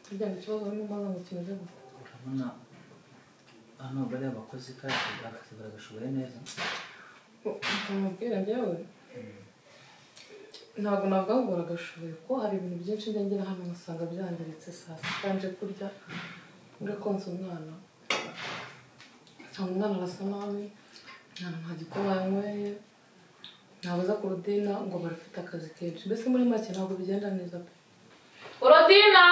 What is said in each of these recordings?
kugira ikibazo barimo baza ngo kimeze gutya urabona hano bariya bakozi kandi akazi baragashoboye neza ukamubwira njyewe ntabwo ntabwo ahubwo baragashoboye ko hari ibintu byinshi njya ngira hano ngasanga byangiritse saa sita nje kurya nje konsa umwana nsanga umwana arasa nabi nta nta gikoma yanyweye ntabaza ku rudina ngo barafite akazi kenshi mbese muri make ntabwo bigenda neza pe urodina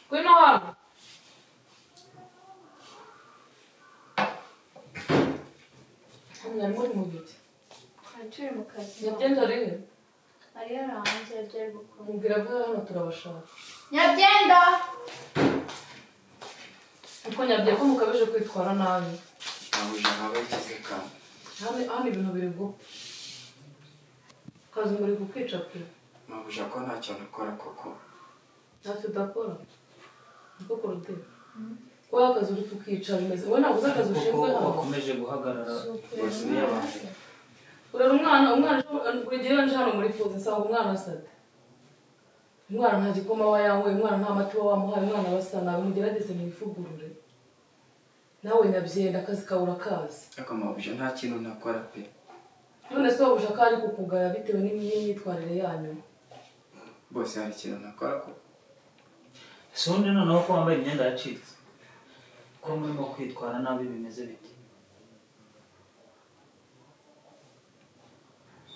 ngwino hano hano muri mu giti turi mu kazi nyabyo rero mariya ari hanze ibyo ari gukora mubwira ko hano turabashaka nyabyenda kuko nyabyo ko mukabije kwitwara nabi ntabwo ijana bayishyize kane hano hano ibintu biri gupfa kazi muri kukwica pe ntabwo ijana ko nta kintu ukora koko ntacyo udakora niko kurutera ko wowe akazi uri kukica bimeze wowe ntabwo uzi akazi kuko ushinzwe hano bakomeje guhagarara bose niyo abantu urera umwana umwana ejo- buri gihe iyo nje hano muri fuzi nsanga umwana asate umwana nta gikoma aba yanyweye umwana nta mati uba wamuhaye umwana basa nabi mugerageze mwivugurure nawe nyabyenda akazi kabura akazi ariko ntabwo ijana nta kintu ntakora pe none se wabuja ko ari kukugaya bitewe n'imyitwarire yanyu bose hari ikintu ntakora koko si undi noneho ko wambaye imyenda yacitse ko murimo kwitwara nabi bimeze bite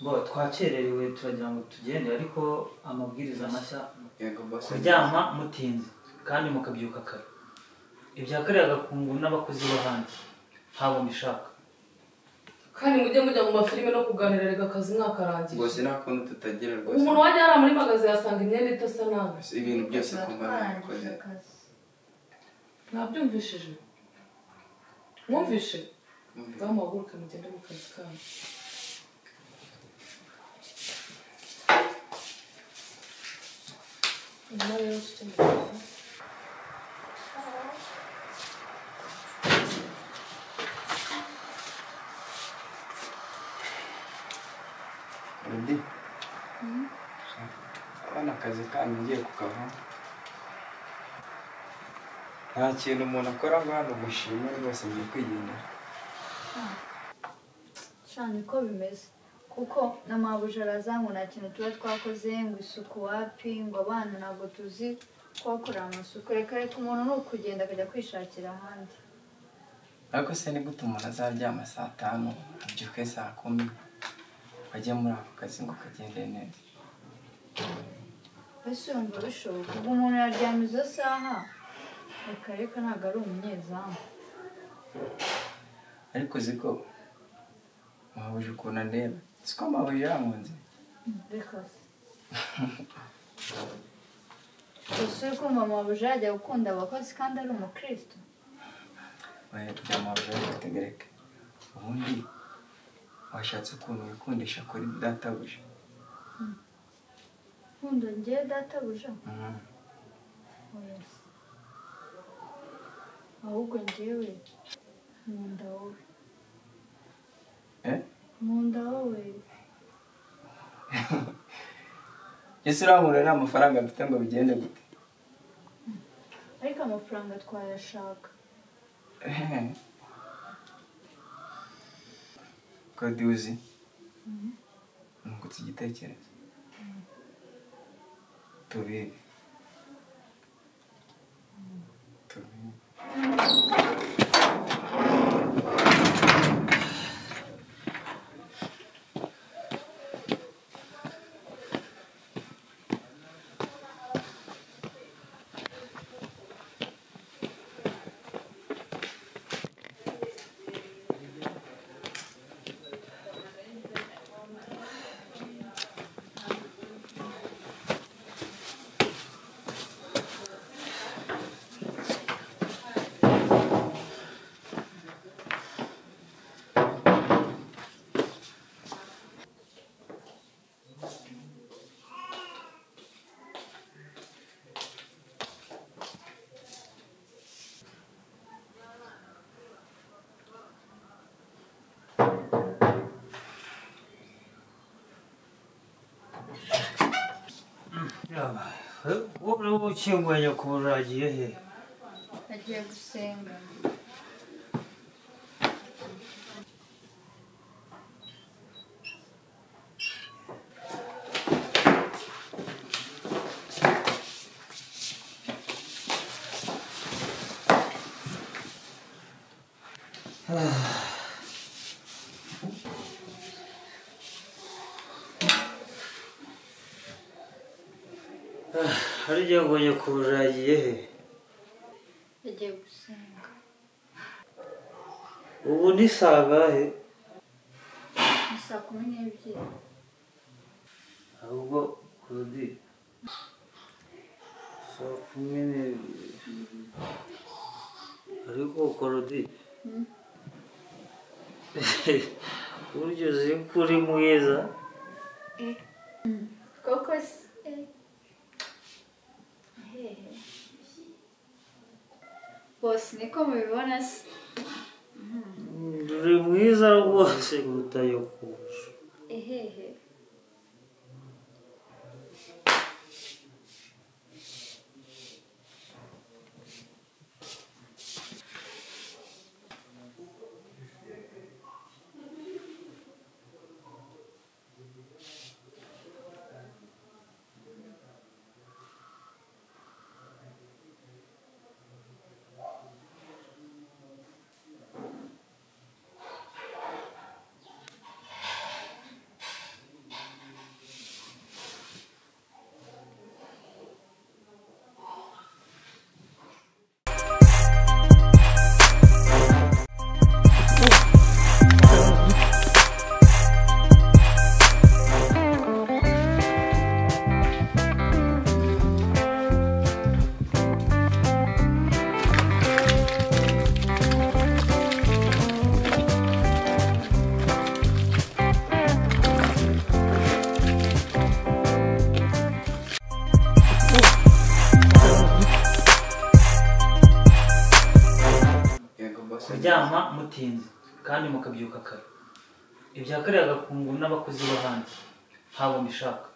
bo twakererewe turagira ngo tugende ariko amabwiriza mashya yego bose kuryama mutinze kandi mukabyuka kare ibya kariya gakungu n'abakozi bo hanze ntabwo mbishaka kandi mujye mujya mu mafilime no kuganira reka akazi mwakarangiye bose nta kuntu tutagira rwose umuntu wajya hariya muri magazi yasanga imyenda idasa nabi Gusa ibintu byose kumva twarangije nabikoze akazi mwabyumvishije mwumvishe Mwumvise. bamuhaguruke mugende mu kazi kanyu Nawe rero ufite mu kazi. Rudy abana akazi kanyu ngiye kukava nta kintu umuntu akora ngo hano gushima rwose ngiye kwigendera cyane ko bimeze kuko na mabuja araza ngo nta kintu tuba twakoze ngo isuku wapi ngo abana ntabwo tuzi kuhakorera amasuku reka reka umuntu ni ukugenda akajya kwishakira ahandi ariko se ni gute umuntu azaryama saa tanu abyuke saa kumi bajye muri ako kazi ngo kagende neza mbese urumva bishoboka ubwo umuntu yaryama izo saha reka reka ntabwo ari umunyezamu ariko uzi ko mpabuze ukuntu andeba si ko mpabuze yankunze reka se gusa uri kumva mabuja yajya gukunda abakozi kandi ari umukristo oya bya mpabuze reka tegereke ubundi washatse ukuntu wikundisha kuri databuja nkunda ngewe databuja Mhm. oya se ahubwo ngewe nkunda wowe eh nkunda wowe ese urahura nta mafaranga mfite ngo bigende gute ariko amafaranga twayashaka Ehe. kode uzi nungutse igitekerezo tubibe tubibe wowe ukinguye nyakubahwa uragiye he agiye gusenga hari igihe ngo nyakubahwa uragiye he agiye gusenga ubu ni saa ngahe ni saa kumi n'ebyiri ahubwo kurudi saa kumi n'ebyiri ariko kurudi burya uzi ko uri mwiza koko se eh. hehe bose niko mubibona se uri mwiza rwose kuruta nyakubahwa ehehe yego bose kuryama mutinze kandi mukabyuka kare ibya kare agakungu n'abakozi b'ahandi ntabwo mbishaka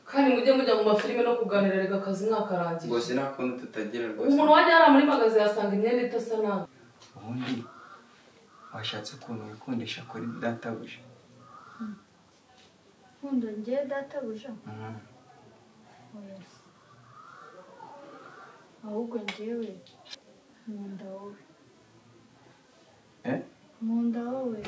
kandi mujye mujya mu mafilime no kuganira reka akazi mwakarangiye bose nta kuntu tutagira rwose umuntu wajya hariya muri magaze yasanga imyenda idasa nabi ubundi washatse ukuntu wikundisha kuri databuja nkunda ngewe databuja Mhm. oya se ahubwo ngewe nkunda wowe eh nkunda wowe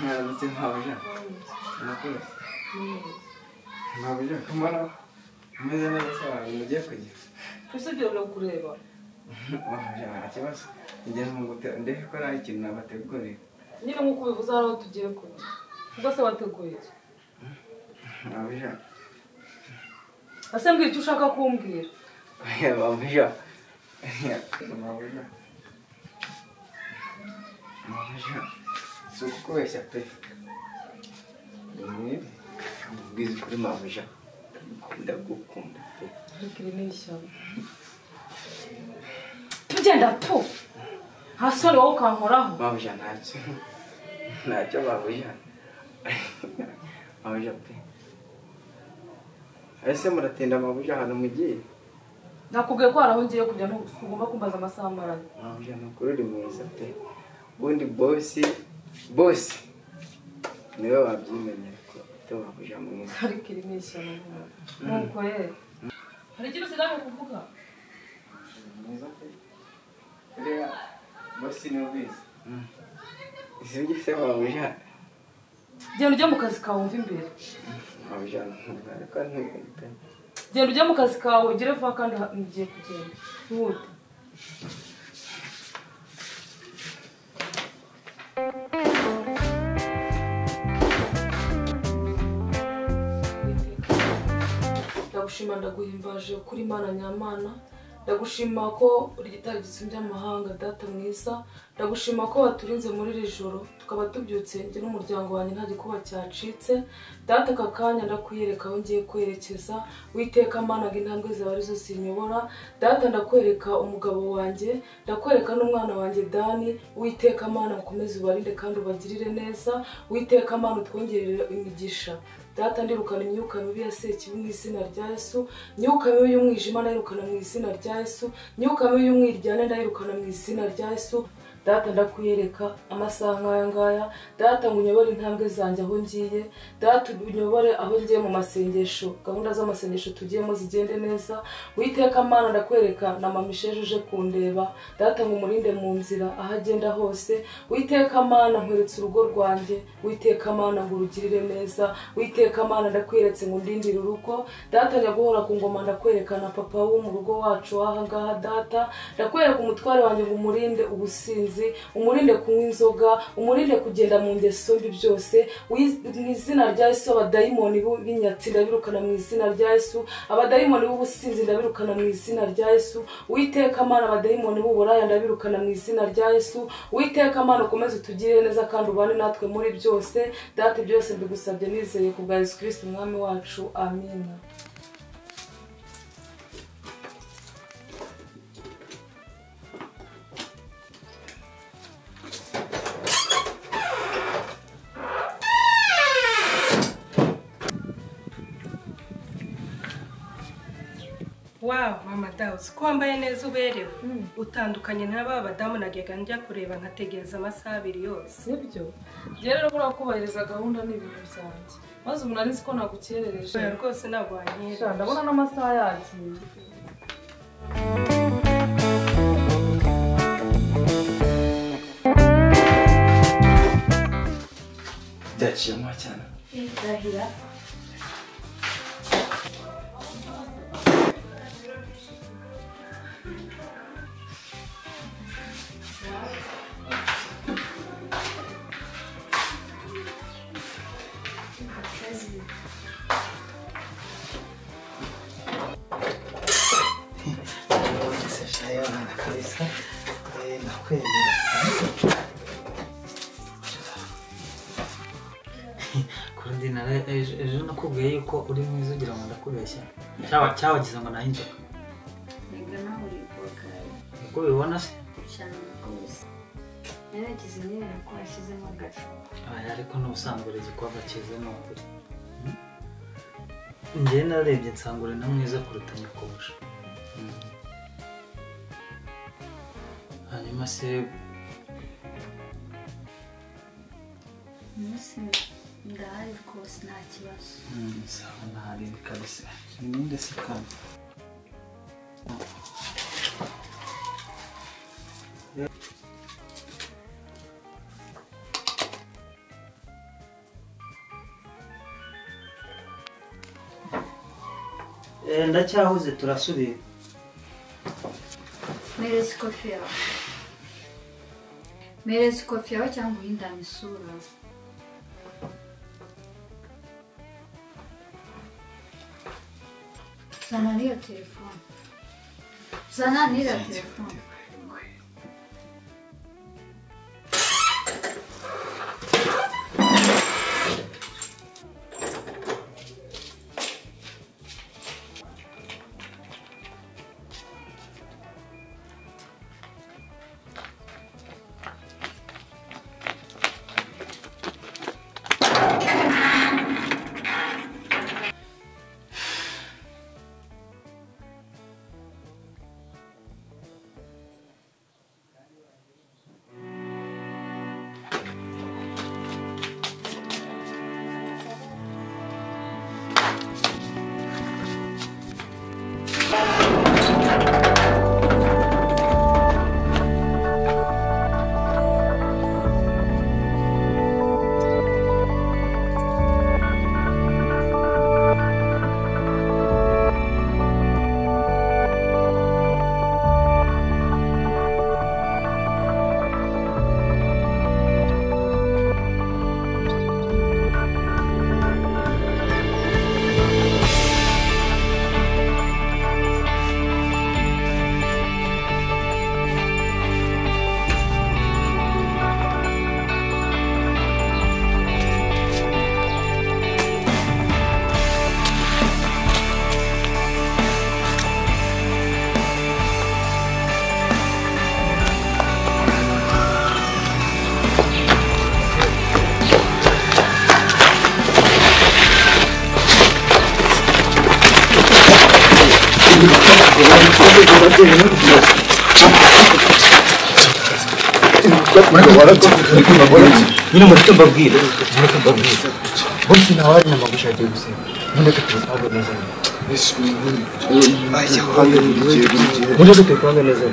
mwaramutse mwabuja murakoze mwabuja kumara umeze neza se abantu mugiye kujya usibye kureba mwabuja nta kibazo njye ntungute ndebe ko nta kintu nabategurira nyine nk'uko ubivuze hari aho tugiye kujya ubwo se wateguye iki mwabuja ese mbwira icyo ushaka kumbwira mwabuja mwabuja mwabuja si ukukubeshya pe mwe mubwize ukuri mwabuja ndagukunda pe ariko iri ni ishyamba tugenda tu nta soni wowe ukankoraho babuja ntacyo ntacyo babuja babuja pe ese muratinda amabuye ahantu mugiye nakubwiye ko hari aho ngiye kujya ntugomba kumbaza amasaha amaranye ntabwo nukuri uri mwiza pe ubundi bosi bosi niwe wabyimenyera ko ufite amabuye mwiza ariko iri ni ishyano nuko rero hari ikintu usigaye kuvuga mwiza pe reba bosi niwe ubizi izi ugise amabuye genda ujya mu kazi kawe wumve imbere amabuye ntabwo ariko ntumenye pe genda ujya mu kazi kawe ugere vuba kandi ha- ugiye kugenda ntiwute ndagushima ndaguhimbaje kuri mana nyamana ndagushima ko uri gitari gitsumbya amahanga data mwiza ndagushima ko waturinze muri iri joro tukaba tubyutse njye n'umuryango wanjye nta gikuba cyacitse data aka kanya ndakwiyereka aho ngiye kwerekeza witeka managa intambwe zawe arizo zinyobora data ndakwereka umugabo wanjye ndakwereka n'umwana wanjye dani witeka mana ukomeze ubarinde kandi ubagirire neza witeka mana utwongerere imigisha data ndirukana imyuka mibi ya sekibi mu izina rya yesu imyuka mibi y'umwijima ndayirukana mu izina rya yesu imyuka mibi y'umwiryane ndayirukana mu izina rya yesu data ndakwiyereka amasaha nk'aya ngaya data ngo unyobore intambwe zanjye aho ngiye data unyobore aho ngiye mu masengesho gahunda z'amasengesho tugiyemo zigende neza witeka mana ndakwereka na mama isheje uje kundeba data ngo umurinde mu nzira aho agenda hose witeka mana nkweretse urugo rwanjye witeka mana ngo urugirire neza witeka mana ndakweretse ngo undindire urugo data nyaguhora ku ngoma ndakwerekana papa wo mu rugo wacu w'ahangaha data ndakwereka umutware wanjye ngo umurinde ubusinzi umurinde kunywa inzoga umurinde kugenda mu ngeso mbi byose Wiz- mu izina rya yesu abadayimoni b'inyatsi ndabirukana mu izina rya yesu abadayimoni b'ubusinzi ndabirukana mu izina rya yesu witeka mana abadayimoni b'uburaya ndabirukana mu izina rya yesu witeka mana ukomeze utugirire neza kandi ubane natwe muri byose data byose mbigusabye nizeye ku bwa yesu kirisiti umwami wacu amina wawu mama dawu uzi ko wambaye neza uberewe utandukanye na ba badamu najyaga njya kureba nkategereza amasaha abiri yose sibyo njyewe rero buriya kubahiriza gahunda ni ibintu byanjye maze umuntu arinzi ko nagukerereje oya rwose ntabwo wanyereje Sha, ndabona n'amasaha yagiye byaciyemo cyane ndahira ese shayo na kalisa eh nakwemera kurundina ejo ejo nakubwiye yuko uri mwiza ugira ngo ndakubeshya cyawa cyawagize ngo nahe inzoka ntabwo nawe uri bwogare uko ubibona se cyane rwose naragize nyine ko washyizemo agacu aya ariko n'ubusanzwe urizi ko agakize ni ukuri njyewe narebye nsanga uri na mwiza kuruta nyakubusha hanyuma se umunsi ndahari rwose nta kibazo mm, sawa ntarindi kabisa ninde se kandi ndacyahuze turasubira mereza ikofi yawe mereza ikofi yawe cyangwa uhindane isura zana n'iyo telefone zana n'iyo telefone nyine mureke mbabwire mureke mbabwire bose ntawe ari nyama gushaka agiye gusenga mureke tubisange neza mureke tubisange neza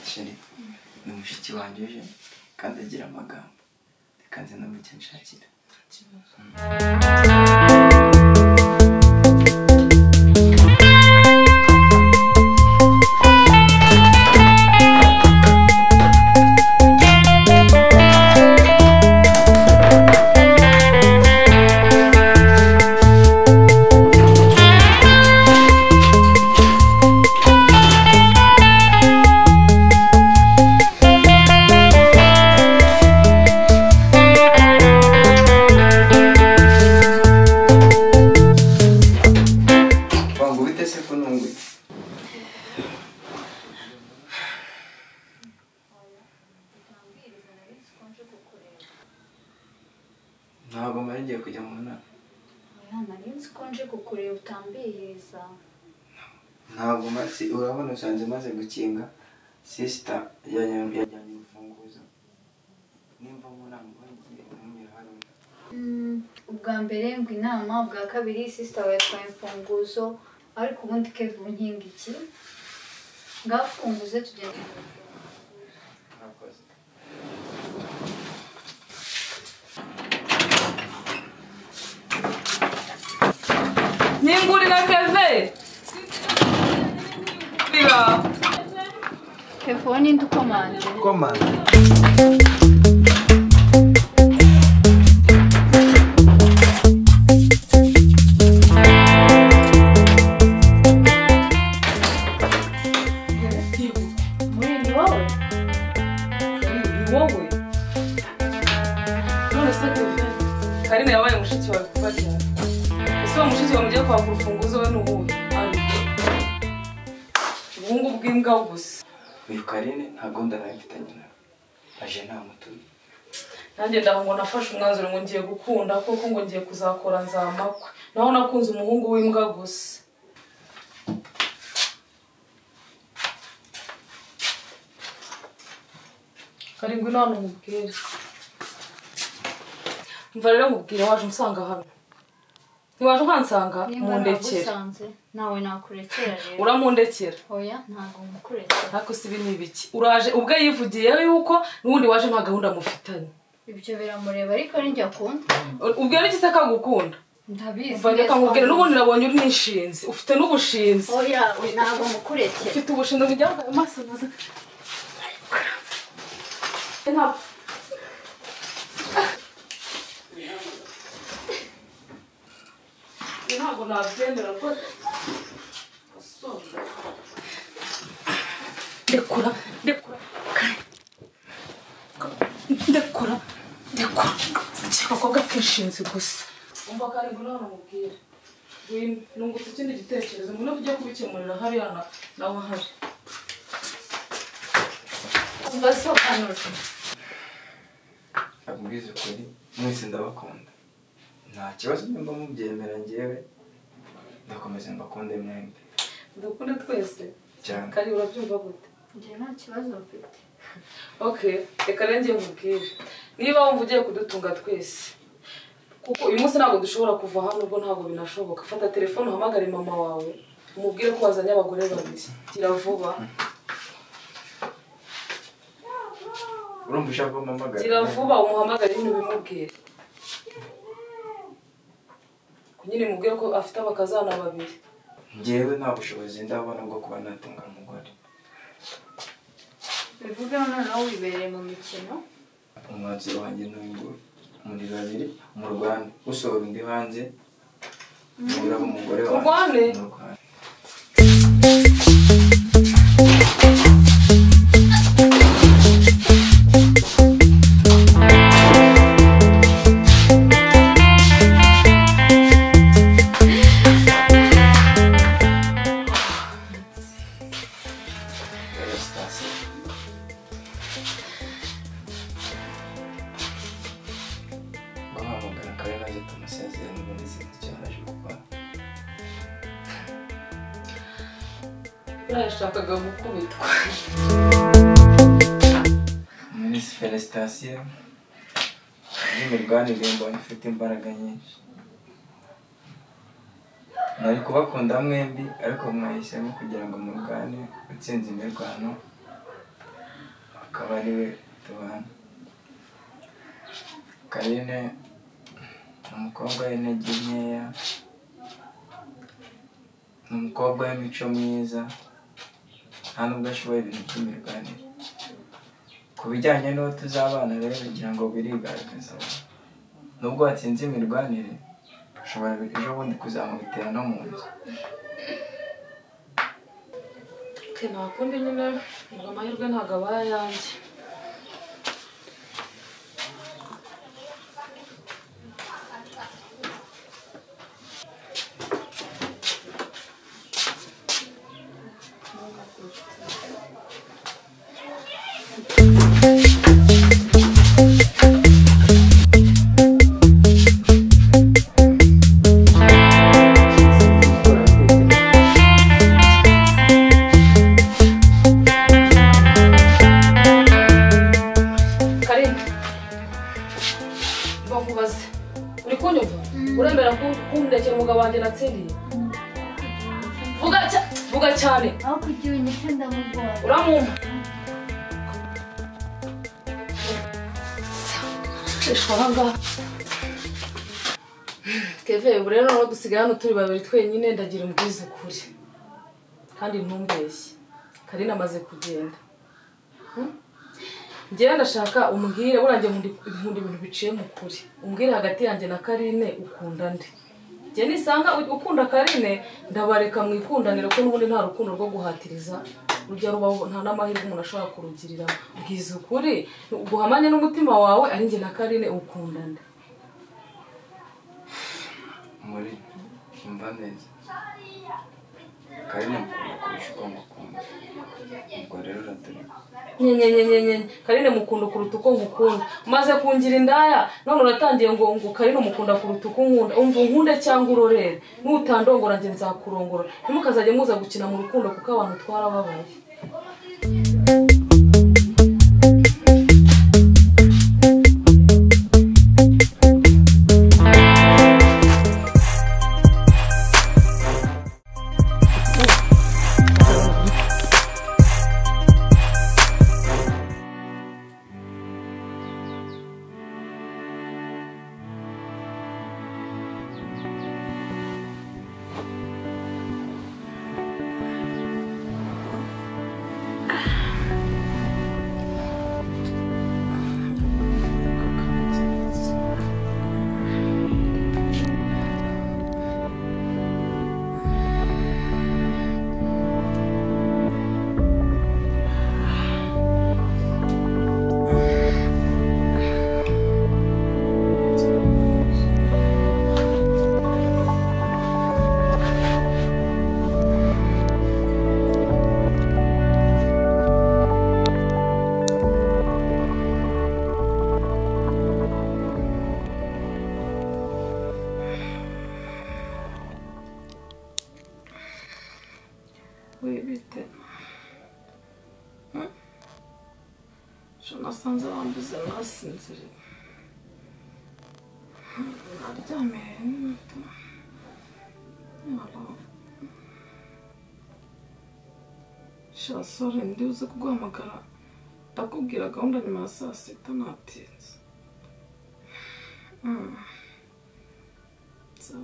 sheri ni mushiki wanjye uje kandi agira amagambo reka nze numve icyo nshakira wangu bite se ko nungwe ntabwo mara igiye kujya mu nama nari nzi ko nje kukureba utambiriza ntabwo mara si urabona usanze maze gukinga sisita yajyanye yajyanye urufunguzo nimba mu nama ngiye ntumira hano Mm, ubwa mbere ngo inama ubwa kabiri sisita we yatwaye imfunguzo ariko ubundi kevu nkinga iki ngafunguze tugenda murakoze nyingurira keve kevu ninde ukomanje komanda muri ni wowe ni wowe none se keve karine yabaye mushiki wawe kuva ryari ese uwo mushiki wawe mugiye kwaka urufunguzo we ni uwuhe ari ubuhungu bw'imbwa gusa uyu karine ntabwo ndanawe mfitanye nawe aje nta mutuye nanjye ndaho ngo nafashe umwanzuro ngo ngiye gukunda kuko ngo ngiye kuzakora nzamakwe naho nakunze umuhungu w'imbwa gusa karindwi nta hantu umubwira mva rero nkubwire waje unsanga hano ntiwaje ukansanga nimba mundekera nagusanze nawe nakurekera rero uramundekera oya ntabwo ngukurekera ariko si ibi ni ibiki uraje ubwe yivugiye yuko n'ubundi waje nta gahunda mufitanye ibyo biramureba ariko ni njye akunda ubwo ni se kagukunda ndabizi mva reka nkubwire n'ubundi nabonye uri nishinzi ufite n'ubushinzi oya ntabwo ngukurekera ufite ubushinzi bujya mu maso maze ntabwo ntabwo nabyemera rwose ndekura ndekura ndekura ndekura akakobwa kishinzi gusa umva kari ngwino hano mubwire wino nungutse ikindi gitekerezo ngwino tujye kubikemurira hariya na- nawe hari umva sobanura abwize ukuri mwese ndabakunda nta kibazo nimba mubyemera njyewe ndakomeza mbakunda mwembi ndakunda twese cyane kari urabyumva gute njye nta kibazo mfite okay reka rero njye nkubwire niba wumva ugiye kudutunga twese kuko uyu munsi ntabwo dushobora kuva hano ubwo ntabwo binashoboka fata telefone uhamagare mama wawe umubwire ko wazanye abagore babiri gira vuba urumva ushaka ko mpamagara gira vuba umuhamagare nyine ubimubwire nyine mubwire ko afite abakazana babiri njyewe nta bushobozi ndabona bwo kuba natunga umugore bivuge noneho wibereye mu mikino umwanzuro wanjye ni uyu muri babiri mu rwanda usohora undi hanze nibura umugore Turwane? Mu Rwanda. Sitasiyo. guhamagara kare maze tumusezerane ubundi sinzi icyo yaje gukora buriya yashakaga gukubitwa miss felicitation n'imiganire mbonye ifite imbaraga nyinshi nari kubakunda mwembi ariko mwahisemo kugira ngo murwane utsinze imirwano akaba ari we tubana karine ni umukobwa w'intege nkeya ni umukobwa w'imico myiza nta nubwo ashoboye ibintu by'imirwanire ku bijyanye n'uwo tuzabana rero ngira ngo birigaragaza nubwo watsinze imirwanire ushobora ejo bundi kuzamubitera no mu nzu Ke nta kundi nyine ngo amahirwe ntabwo aba ayanjye karindwi mba nkubaze uri kunyumva uremera ku- kundekera umugabo wanjye natsindiye vuga cya- vuga cyane aho kugira unyite ndamugora uramwumva ishwanga keve ubu rero noneho dusigaye hano turi babiri twenyine ndagira umbwize ukuri kandi ntumbeshye karina amaze kugenda Hmm? njyewe ndashaka umbwire burangiye nkunda ibintu biciye mu kuri umbwire hagati yanjye na karine ukunda nde njye nisanga u- ukunda karine ndabareka mu ikundaniro ko n'ubundi nta rukundo rwo guhatiriza rujya rubaho nta n'amahirwe umuntu ashobora kurugirira bwiza ukuri guhamanye n'umutima wawe ari njye na karine ukunda nde muri imva neza karine mukunda kurusha uko mukunda ubwo rero uraturika nyenyenyenyenye karine mukunda kuruta uko nkukunda maze kungira indaya none uratangiye ngo ngo karine umukunda kuruta uko nkunda umva unkunde cyangwa urorere nutandongora njye nzakurongora ntimukazajye muza gukina mu rukundo kuko abantu twarababaye ejo nasanze bambuze nasinziriye naryamye nta ntabwo shasore ndi uze kuguhamagara ndakubwira gahunda nyuma ya saa sita natinze Mm. So.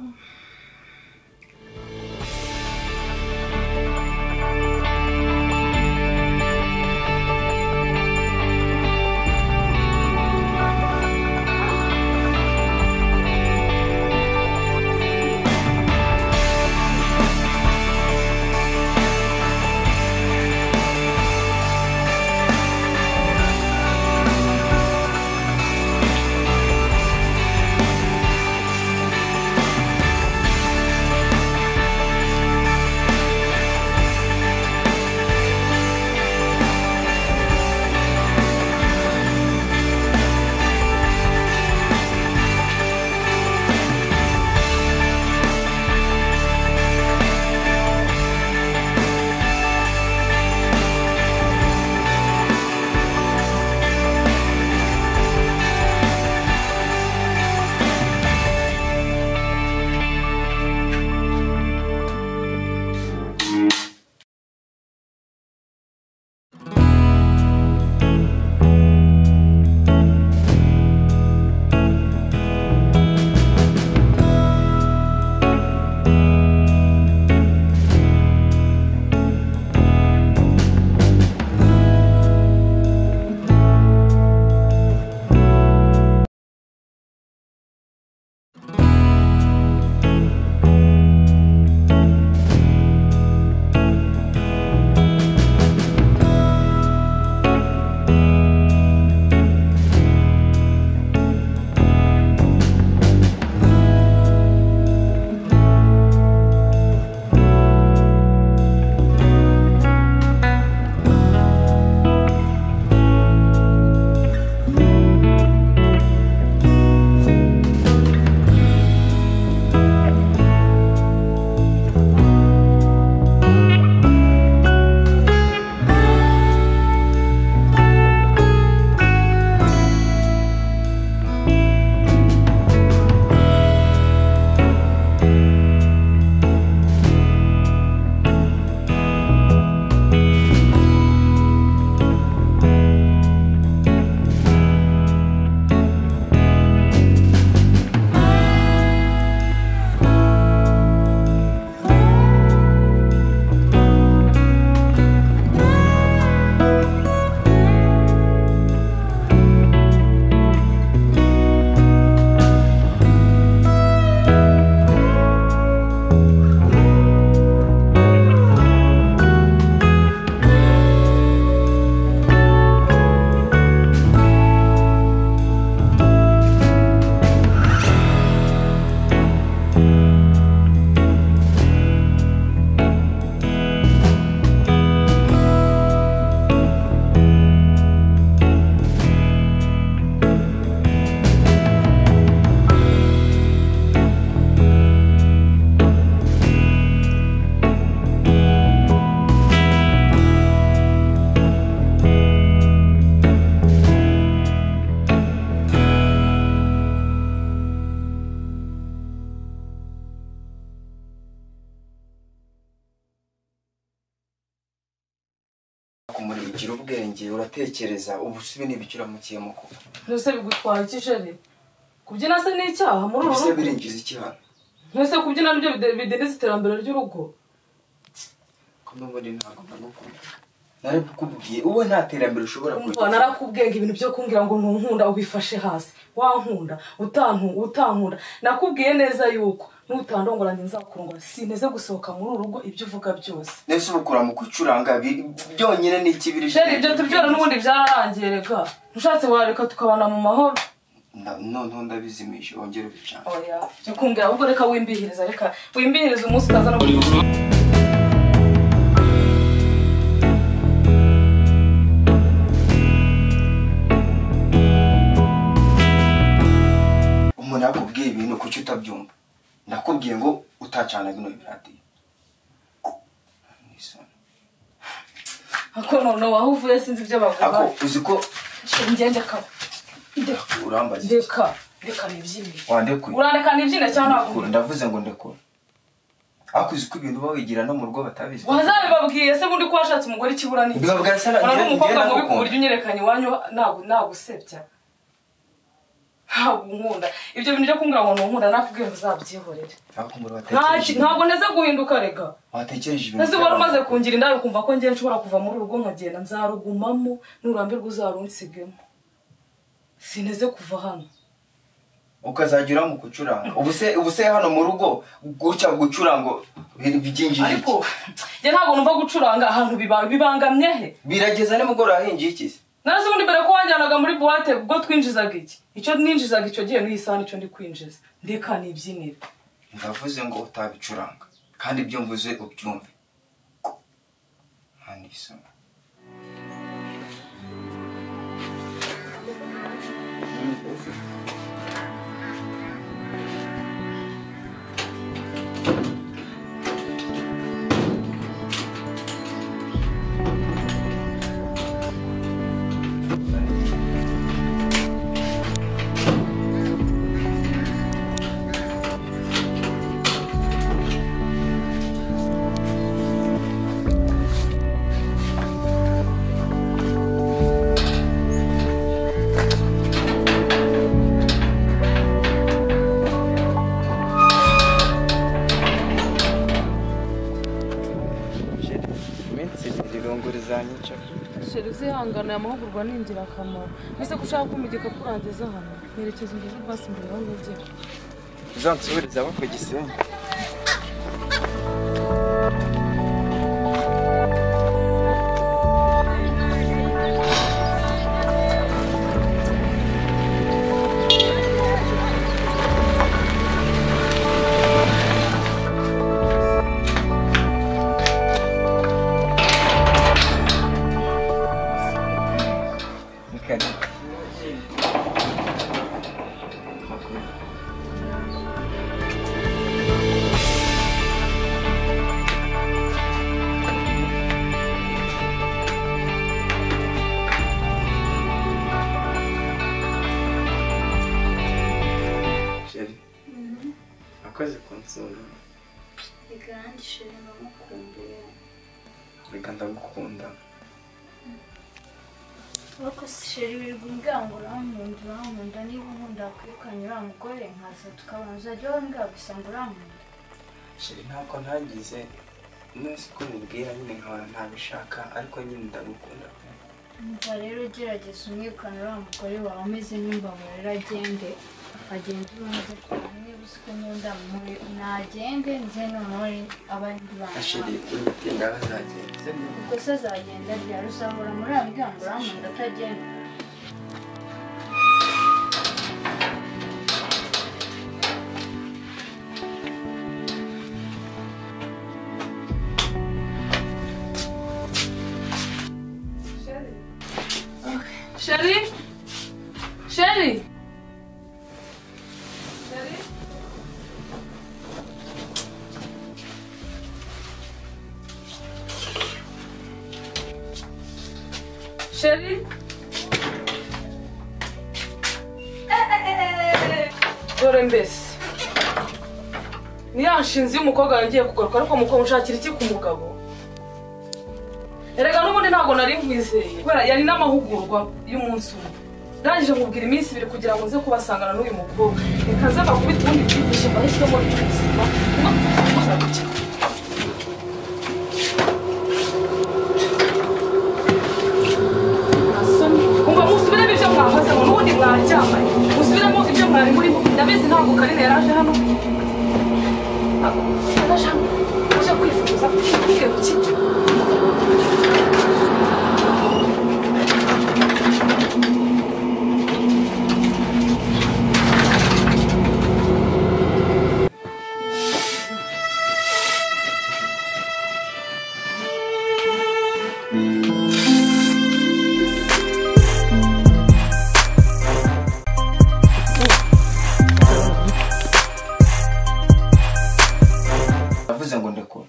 kumurikira ubwenge uratekereza ubu sibi n'ibikiramukiye mu kuba Mbese bigutwara iki sheri kubyina se ni icyaha muri uru ubu se rugo birinjiza ikihano mbese kubyina nibyo bide- bidindiza iterambere ry'urugo kumwe muri ntabwo ndagukunda nari kukubwiye wowe nta terambere ushobora umva narakubwiye ngo ibintu byo kumbwira ngo ntunkunda ubifashe hasi wankunda utanku- utankunda nakubwiye neza yuko nutandongora njye nzakurongora sinteze gusohoka muri uru rugo ibyo uvuga byose nese ubu ukura mu kwicuranga bi- byonyine ni ikibiri sheri ibyo tubyora n'ubundi byararangiye reka ushatse wareka tukabana mu mahoro noneho ndabizimisha wongere ubicanga oya byo kumbwira ahubwo reka wimbihiriza reka wimbihiriza umunsi ukaza no umuntu yakubwiye ibintu kuki utabyumva nakubwiye ngo utacana bino biradiyo ako noneho waho uvuye sinzi ibyo bavuga ako uzi ko ngende kare urambaza iki reka reka nibyine wandekuye urandeka nibyine cyangwa Ndekura, ntabwo ndavuze ngo ndekura ariko uzi ko ibintu uba wigira no mu rugo batabizi wazabibabwiye se bundi ko washatse umugore ikibura ni iki? Mbibabwira se na- urabona njye- umukobwa mubi njye ku nagukunda. buryo unyerekanye iwanyu ntabwo nagusebya ntabwo unkunda ibyo bintu byo kumbwira ngo ntunkunda nakubwiye ngo uzabyihorere ntabwo umuntu Nta watekereje ki- ibintu- ntabwo neze guhinduka reka watekereje ibintu ese wari by'abantu. umaze kungira indabe ukumva ko ngiye nshobora kuva muri urugo nkagenda nzarugumamo nurambirwa uzarunsigemo sineze kuva hano ukazajya uramu gucuranga ubu se ubu se hano mu rugo guca gucuranga bi- byinjije iki ariko njye ntabwo numva gucuranga ahantu biba- bibangamye he birageza nimugoroba hinjiye iki se nasi ubundi mbere ko wanjyanaga muri buwate ubwo twinjizaga iki icyo ninjizaga icyo gihe n'iyi saha nicyo ndi kwinjiza ndeka nibyinire ndavuze ngo utabicuranga kandi ibyo mvuze ubyumve hano isomo iminsi ibiri irunguru zanyica sheri uzihangana aya mahugurwa ni ingirakamaro mbese ko ushaka kumva igikapu urangiza hano mwerekeza imbere y'ubwasi imbere aho ngagera uzansubiriza abo ku gisenyi Ni kare. Sheri, akoze kunsura reka nanjye sheri ndamukumbuye reka ndagukunda ariko sheri wirirwa umbwira ngo urankunda urankunda niba unkunda wakwirukanye uriya mugore nkaza tukabona uzajya wambwira gusa ngo urankunda sheri ntabwo ntagize nasi ko mubwira nyine nkahora ntabishaka ariko nyine ndagukunda pe umva rero ugerageza umwirukane uriya mugore wawe ameze nk'imbabura rero agende agende urundi niba uzi ko nkunda muri nagende nze noneho abandi asheri bantu imitinda bazagenda ubwo se azagenda ryari uzahora muri uriya muryango urankunda atagenda sheri sheri sheri dore mbese ni ya nshinzi y'umukobwa wawe ngiye kugaruka ariko mukobwa ushakira iki ku mugabo erega n'ubundi ntabwo nari nkwizeye kubera yari n'amahugurwa y'umunsi umwe ndangije nkubwira iminsi ibiri kugira ngo nze kubasangana n'uyu mukobwa reka nze bakubita ubundi byigishe mbahisemo ry'ubuzima kumva musubiremo ibyo mwakoze ngo n'ubundi mwaryamanye musubiremo ibyo mwari murimo ndabizi ntabwo karine yaraje hano yaraje hano aje kwifuza kwigarukira ndavuze ngo ndekura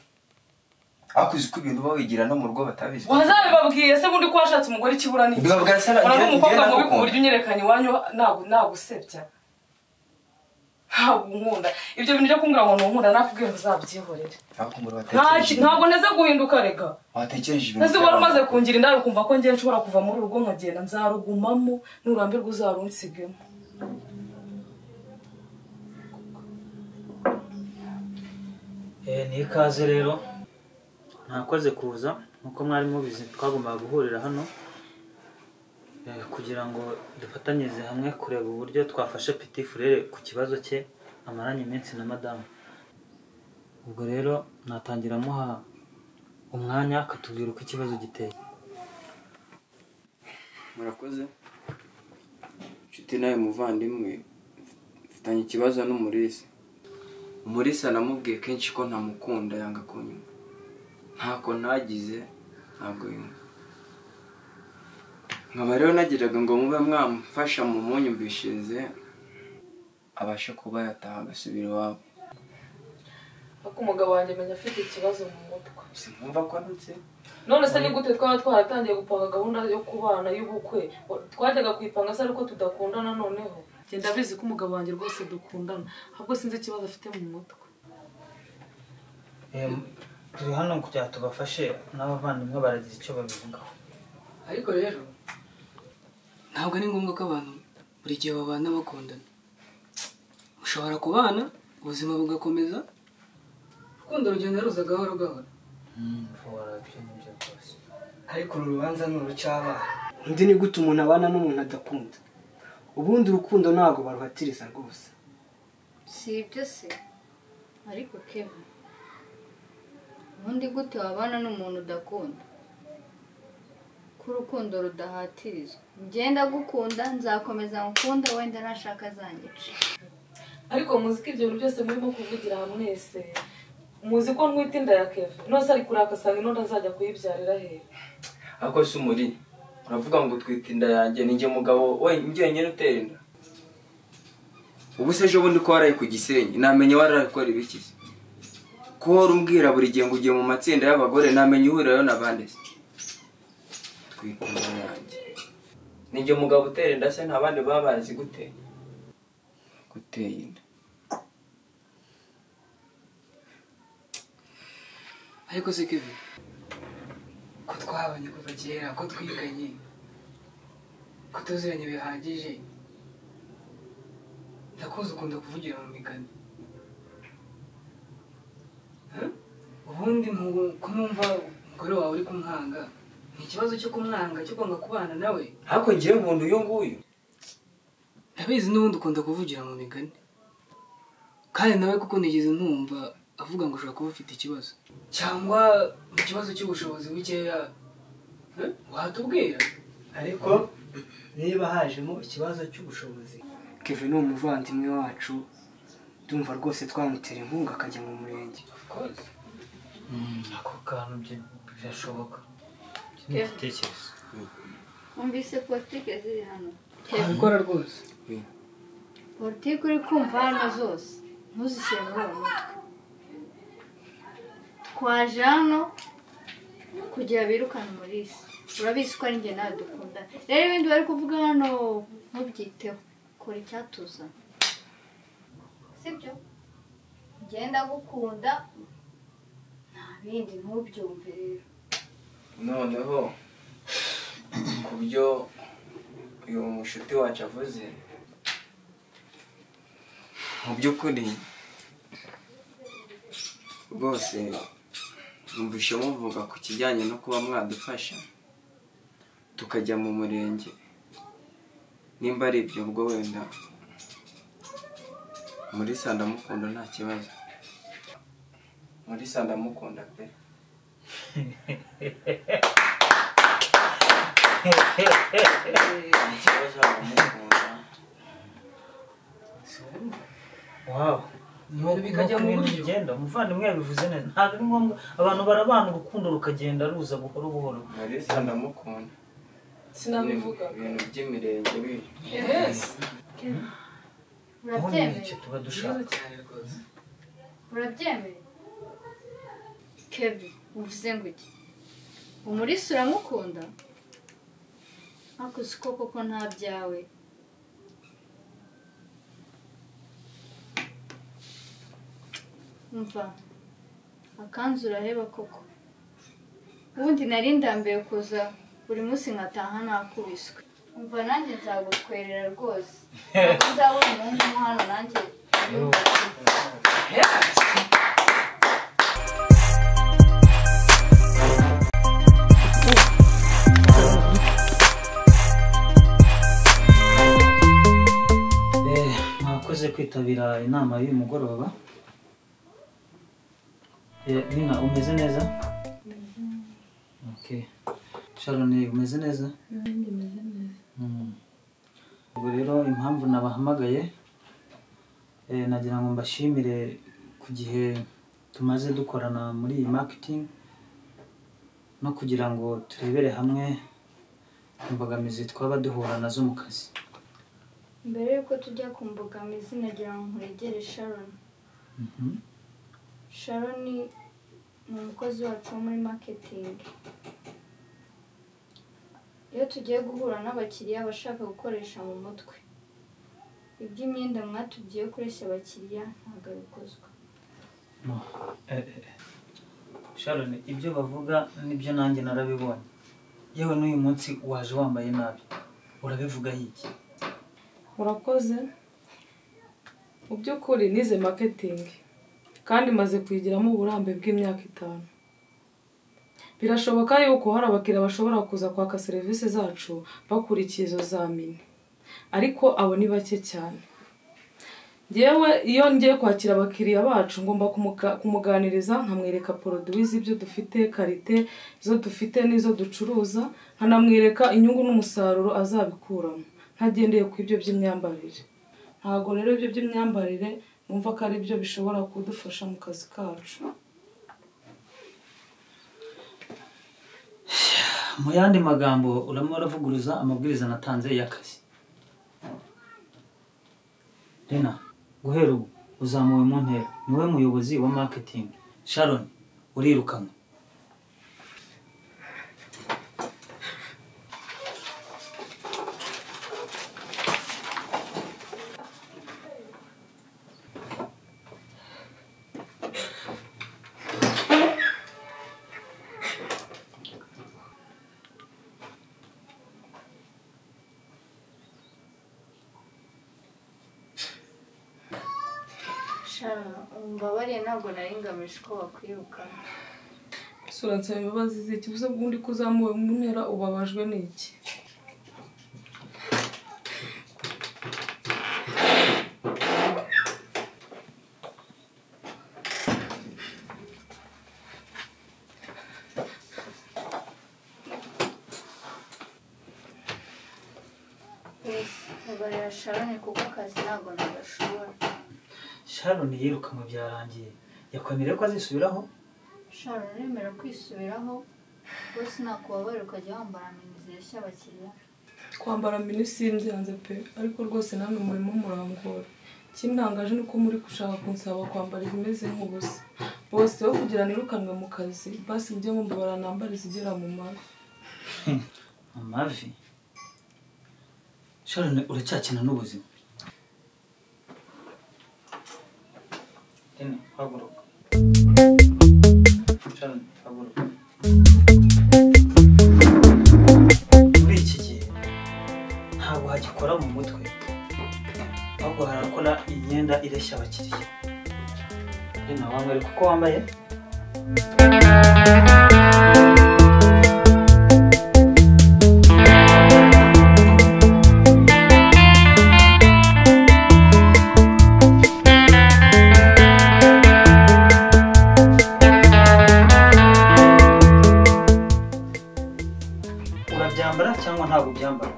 ariko uzi ko ibintu uba wigira no mu rugo batabizi wazabibabwiye se bundi ko washatse umugore ikibura n'iki Bibabwira se na- Ura n'umukobwa njye mubi ku nagukunda. buryo unyerekana iwanyu ntabwo nagusebya ntabwo unkunda ibyo bintu byo kumbwira ngo ntunkunda nakubwiye ngo uzabyihorere ntabwo umuntu Nta watekereje ki- ntabwo nteze guhinduka reka watekereje ibintu ese wari by'abantu. umaze kungira indabe ukumva ko ngiye nshobora kuva muri uru rugo nkagenda nzarugumamo nurambirwa uzarunsigemo Eh, ni ikaze rero ntakoze kuza nk'uko mwari mubizi twagombaga guhurira hano eh, kugira ngo dufatanyirize hamwe kureba uburyo twafashe Petit Frere ku kibazo cye amaranye iminsi na madamu ubwo rero natangira amuha umwanya akatubwira uko ikibazo giteye murakoze inshuti nawe muvandimwe mfitanye ikibazo n'umurisi umurisi anamubwiye kenshi ko ntamukunda yanga kunyuma ntako nagize ntabwo yumva nkaba rero nagiraga ngo mube mwamfasha mu munyumvishirize abashe kuba yataha agasubira iwabo ariko umugabo wanjye menya afite ikibazo mu mutwe sinumva ko ndetse none se ni gute twaba twaratangiye gupanga gahunda yo kubana y'ubukwe twajyaga kuyipanga se ariko tudakundana noneho genda bizi ko umugabo wanjye rwose dukundana ahubwo sinzi ikibazo afite mu mutwe Eh, turi hano kugira ngo tubafashe n'abavandimwe baragira icyo babivugaho ariko rero ntabwo ari ngombwa ko abantu buri gihe babana bakundana mushobora kubana ubuzima bugakomeza urukundo rugenda ruza gahoro gahoro Fora, ibyo ni byo rwose ariko uru rubanza ni urucy'abana undi ni gute umuntu abana n'umuntu adakunda ubundi urukundo ntabwo baruhatiriza rwose si ibyo se ariko kevin ubundi gute wabana n'umuntu udakunda ko urukundo rudahatirizwa ngenda gukunda nzakomeza ngukunda wenda nashaka zanyica ariko muzi ko ibyo bintu byose murimo kuvugira aha mwese muzi ko ntwite inda ya keve none se ari kuraka asanga inonda azajya kuyibyarira hehe ariko si umuri uravuga ngo utwite inda yanjye ni njye mugabo wenyine njyenyine utera inda ubu se ejo bundi ko waraye ku gisenyi namenye waraye gukora ibiki se ko wari umbwira buri gihe ngo ugiye mu matsinda y'abagore namenye uhurirayo na bande se twite inda yanjye ni njye mugabo utera inda se nta bandi baba bazi gute guteye inda ariko se kevin ko twabanye kuva kera ko twiganye ko tuziranye bihagije ndakuzi ukunda kuvugira mu migani Huh? ubundi mu- ko numva umugore wawe uri kumwanga ni ikibazo cyo kumwanga cyo kwanga kubana nawe ariko ngewe nkunda uyu nguyu ndabizi n'ubundi ukunda kuvugira mu migani kandi nawe kuko nigeze ntumva avuga ngo ushobora kuba ufite ikibazo cyangwa mu kibazo cy'ubushobozi bukeya Eh? watubwira ariko niba hajemo ikibazo cy'ubushobozi keve ni umuvandimwe wacu ndumva rwose twamutera inkunga akajya mu murenge Of course. Mm, ako kantu byo- birashoboka Iki ni igitekerezo wumvise politike ziri hano gukora rwose politike uri kumva hano zose ntuzishyire muri uwo mutwe twaje hano kugira birukane umurisi urabizi ko ari njye nawe dukunda rero ibindi bari kuvuga hano ntubyiteho kora icyatuzana sibyo ngenda gukunda nta bindi ntubyumve rero noneho ku byo uyu mushuti wacu avuze mu by'ukuri rwose numvise muvuga ku kijyanye no kuba mwadufasha tukajya mu murenge nimba ari ibyo ubwo wenda muri sa ndamukunda nta kibazo muri sa ndamukunda pe nta kibazo ndamukunda waba Ibintu bikajya mu buryo. bigenda umuvandimwe yabivuze neza ntabwo ari ngombwa abantu barabana urukundo rukagenda ruza buhoro buhoro muri sa ndamukunda sinabivuga ibintu by'imirenge biri ubundi icyo urabyemeye tuba dushaka urabyemeye kevin uvuze ngo iki umurisi uramukunda ariko siko koko nta byawe umva akanzu uraheba koko ubundi nari ndambiwe kuza buri munsi nkataha nakubiswe umva nanjye nzagutwerera rwose ntabwo nzabona umuhungu mo hano nanjye Eh, mwakoze kwitabira inama y'uyu mugoroba Eh, nina umeze neza okay sharon umeze neza nanjye meze neza Mm. ubwo rero impamvu nabahamagaye eh, nagira ngo mbashimire ku gihe tumaze dukorana muri iyi marketing no kugira ngo turebere hamwe imbogamizi twaba duhura nazo mu kazi mbere y'uko tujya ku mbogamizi nagira ngo nkuregere sharon Mhm. sharon ni umukozi wacu wo muri maketingi iyo tugiye guhura n'abakiriya bashaka gukoresha mu mutwe iby'imyenda mwatubwiye kureshya abakiriya ntabwo bikozwe No. Eh, eh, eh. Sharon ibyo bavuga nibyo nanjye narabibonye yewe n'uyu munsi waje wambaye nabi urabivuga iki urakoze mu by'ukuri nize maketingi kandi maze kuyigiramo uburambe bw'imyaka itanu birashoboka yuko hari abakiriya bashobora kuza kwaka serivisi zacu bakurikiye izo zamini ariko abo ni bake cyane ngewe iyo ngiye kwakira abakiriya bacu ngomba kumuka- kumuganiriza nkamwereka poroduwi z'ibyo dufite karite izo dufite n'izo ducuruza nkanamwereka inyungu n'umusaruro azabikuramo ntagendeye ku ibyo by'imyambarire ntabwo rero ibyo by'imyambarire numva ko ari byo bishobora kudufasha mu kazi kacu mu yandi magambo uramo uravuguruza amabwiriza natanze y'akazi rina guhera ubu uzamuwe mu ntera niwe muyobozi wa marketing sharon urirukanwe sharon umbabariye ntabwo nari ngamije ko wakwirukana ese uransaba imbabazi z'iki gusa ubundi ko uzamuwe mu ntera ubabajwe n'iki wese mbabarira sharon kuko akazi ntabwo nagashobora sharon yirukanwe byarangiye yakwemereye ko azisubiraho sharon uremera kwisubiraho rwose nakubabarira ukajya wambara amenizi yashya abakiriya twambara minisi byanze pe ariko rwose namwe murimo murangora ikintangaje ni uko muri gushaka kunsaba kwambara ibimeze nk'ubusa bose wo kugira nirukanwe mu kazi basi mujye mwumva baranambara izigera mu mavi amavi sharon uracyakina n'ubuzima rina haguruka sharon haguruka muri iki gihe ntabwo hagikora mu mutwe ahubwo harakora imyenda ireshya abakiriya rina wambare kuko wambaye urabyambara cyangwa ntabwo ubyambara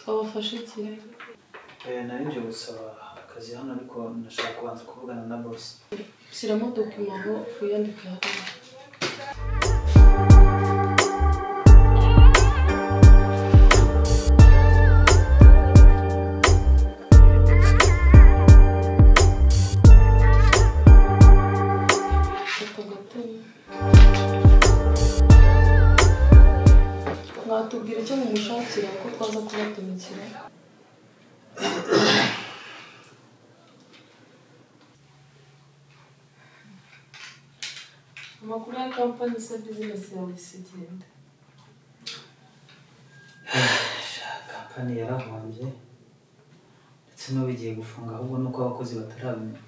wabafashe iki nari nje gusaba akazi hano ariko nashaka kubanza kuvugana na bosi shyiramo dokima aho wiyandike hariya Fata agatebe. mwatubwira icyo mumushakira ko twaza kubatumikira amakuru ya kampani se bizinesi yawe isigenda kampani yarahombye ndetse n'ubu igiye gufunga ahubwo nuko abakozi batarabimenya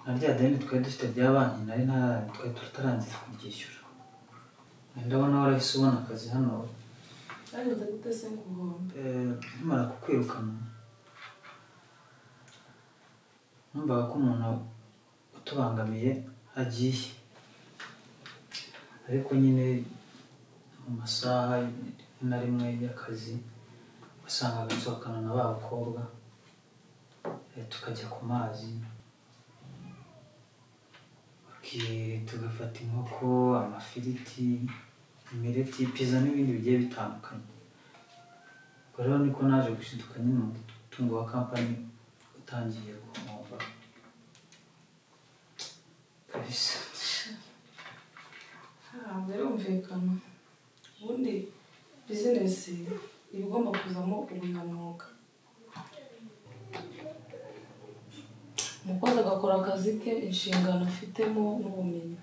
na rya deni twari dufite rya banki nari nta twari tutarangiza kuryishyura ndabona warahise ubona akazi hano bageze gute se ku bihumbi Eh, nkimara kukwirukana numvaga ko umuntu utubangamiye agiye ariko nyine mu masaha rimwe na rimwe y'akazi wasangaga nsohokana na ba bakobwa eh, tukajya ku mazi baki- tugafata inkoko amafiriti imireti pizza n'ibindi bigiye bitandukanye ubwo rero niko naje gushiduka nyine umutungo wa kampani utangiye guhomba kabisa ntabwo birumvikana ubundi bizinesi iba igomba kuzamo ubunyamwuga umukozi agakora akazi ke inshingano afitemo n'ubumenyi